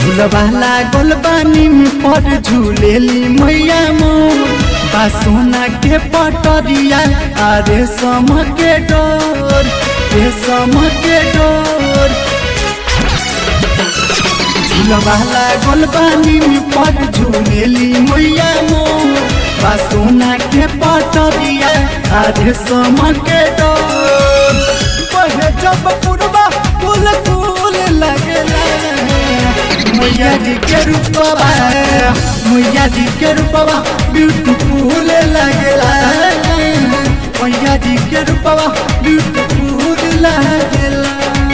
झूलवा लागल बानी में पर झूलेली मैया मोर बा सोना के पटरिया अरे सम के डोर के सम के डोर झूलवा लागल बानी में पर झूलेली मैया मोर बा सोना के पटरिया अरे सम के डोर बहे जब पुरबा फूल फूल लगला मैया जी के रूपवा मैया जी के रूपवा ब्यूटीफुल लगला मैया जी के रूपवा ब्यूटीफुल लगला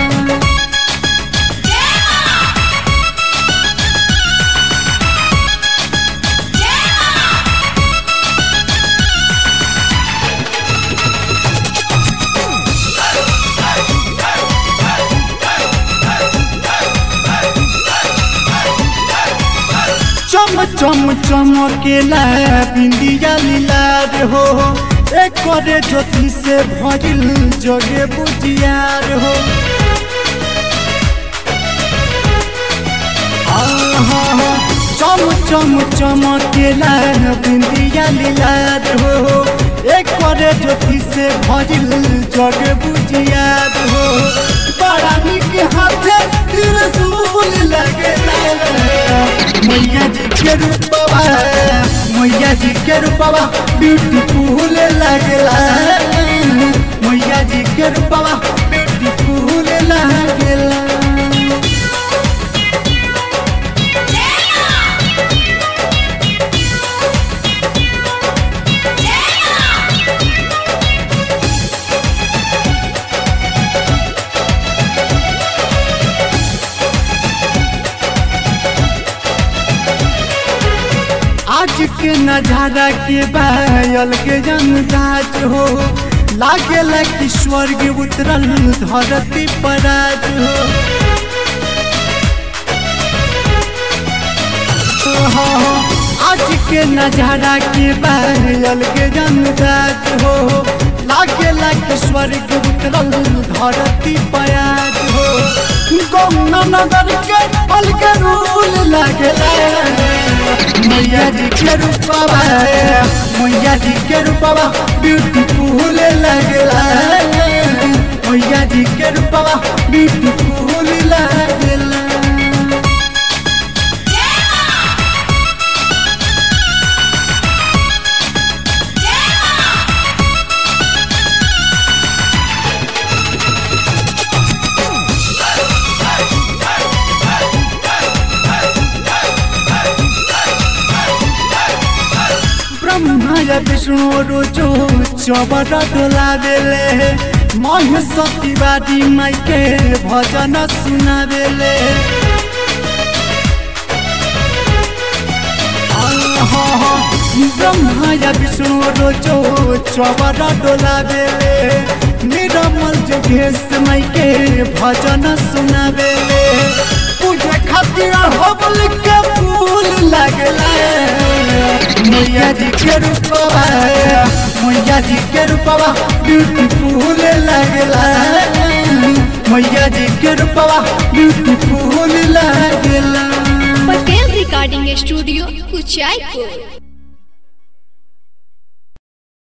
चम चम चमकेला बिंदिया लीलार हो एक करे ज्योति से भजिल जगे बुझियार हो आहा, चम चम चमकेला बिंदिया लीलार हो एक करे ज्योति से भजिल जगे बुझियार हो बड़ा निक हाथे त्रिशूल लगेला मैया जी के रूपवा मैया जी के रूपवा ब्यूटीफुल लगला मैया जी के रूपवा ब्यूटीफुल लगला आज के नजारा के बायल के जनराज हो लागे कि स्वर्ग उतरल धरती पर आज हो ओहो, आज के नजारा के बायल के जनराज हो लागे कि स्वर्ग उतरल धरती पर आज हो गौना नगर के पल के रूल लगला मैया जी के रूपवा मैया जी के रूपवा ब्यूटीफुल लगला मैया जी के रूपवा ब्यूटीफुल लगला ब्रह्मा या विष्णु रोजो चबर डोला देले महेश तिवारी माई के भजन सुना देले ब्रह्मा या विष्णु रोजो चबर डोला देले निरमल जोगेश माई के भजन सुना देले पूजे खातिर हबल के फूल लगला मैया जी के रूपवा मैया जी के रूपवा ब्यूटीफुल लगला मैया जी के रूपवा ब्यूटीफुल लगला पटेल रिकॉर्डिंग स्टूडियो कुचायपुर